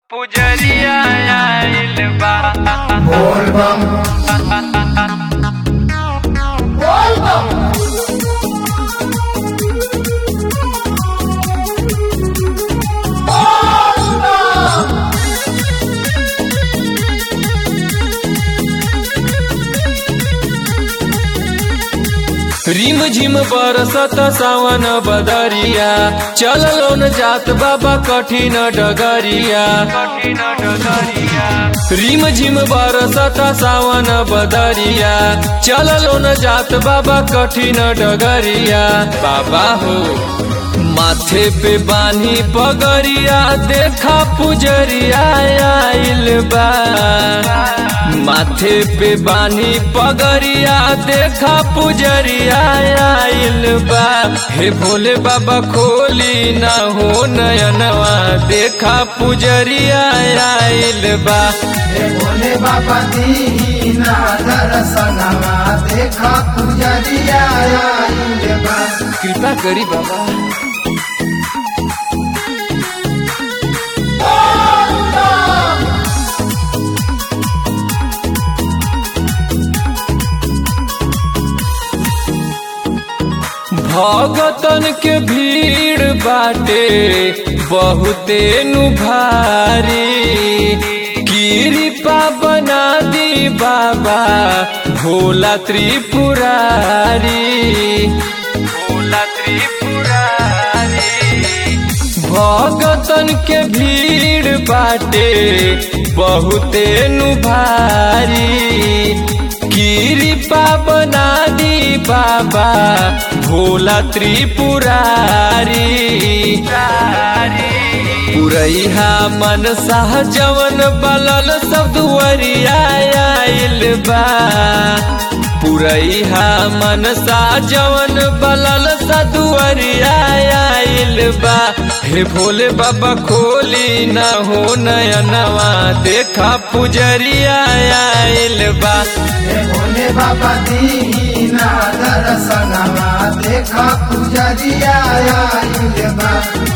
पुजरिया आइल बा बोल बम बोल बम रिम झिम बरसत सावन बदरिया चललो न जात बाबा कठिन डगरिया कठिन डगरिया रिम झिम बरसत सावन बदरिया चललो न जात बाबा कठिन डगरिया बाबा हो माथे पे बानी पगरिया देखा पुजरिया आइल बा माथे पे बानी पगरिया देखा पुजरिया आइल बा हे भोले बाबा खोली ना हो नयनवा देखा पुजरिया आइल बा हे भोले बाबा दीना दर्शनमा देखा पुजरिया आइल बा कृपा करी बाबा भगतन के भीड़ बाटे बहुते नु भारी कृपा बना दी बाबा भोला त्रिपुरारी भोला त्रिपुरारी भगतन के भीड़ बाटे बहुते नु भारी कृपा बना दी बाबा भोला त्रिपुरारी पुरैहा मन साह जवन बलल सब दुआरिया आइल बा पुरैहा मन सा जवन बलल सा दुआरिया आइल बा हे भोले बाबा खोली न हो नयनवा देखा पुजरिया आइल बा हे भोले बाबा दीना दर्शनमा देखा पुजरिया आइल बा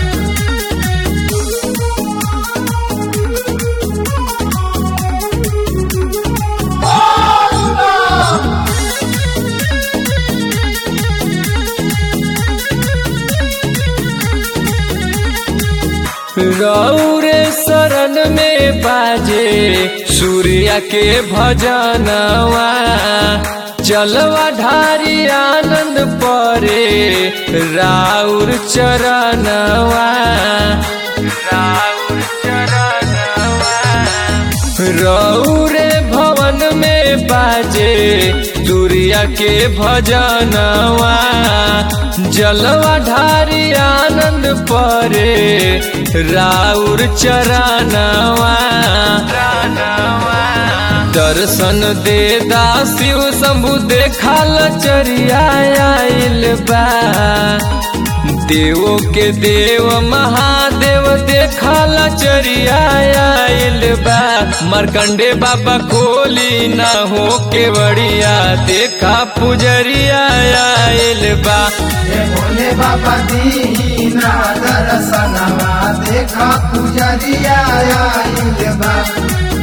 रौरे शरण में बाजे सूर्य के भजनवा चलवा ढारी आनंद परे राउर चरणवा राउर चरणवा रौरे भवन में बाजे सूर्य के भजनवा जलवा ढारी आनंद परे राउर चरणवा दर्शन दे दासिव शंभु देखा लचरिया आइल बा देवो के देव महादेव देखा लचरिया आइल बा मरकंडे बाबा खोली ना हो के बड़िया देखा पुजरिया आइल बा हे भोले बाबा दीना दर्शनमा देखा पुजरिया आइल बा